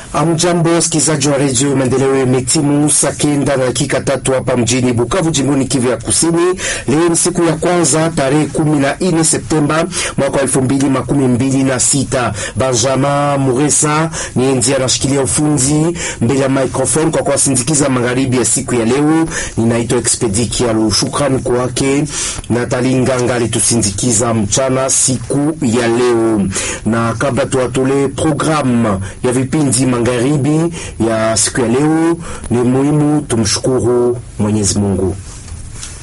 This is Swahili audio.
Amjambo, wasikilizaji wa redio Maendeleo. Imetimu saa kenda na dakika tatu hapa mjini Bukavu, jimboni Kivu ya Kusini. Leo ni siku ya kwanza tarehe kumi na nne Septemba mwaka wa elfu mbili makumi mbili na sita. Benjamin Muresa ni ndiye anashikilia ufunzi mbele ya microphone kwa kuwasindikiza magharibi ya siku ya leo. Ninaitwa Expedi Kialu. Shukrani kwake Natali Nganga alitusindikiza mchana siku ya leo, na kabla tuwatolee programu ya vipindi magharibi ya siku ya leo, ni muhimu tumshukuru Mwenyezi Mungu.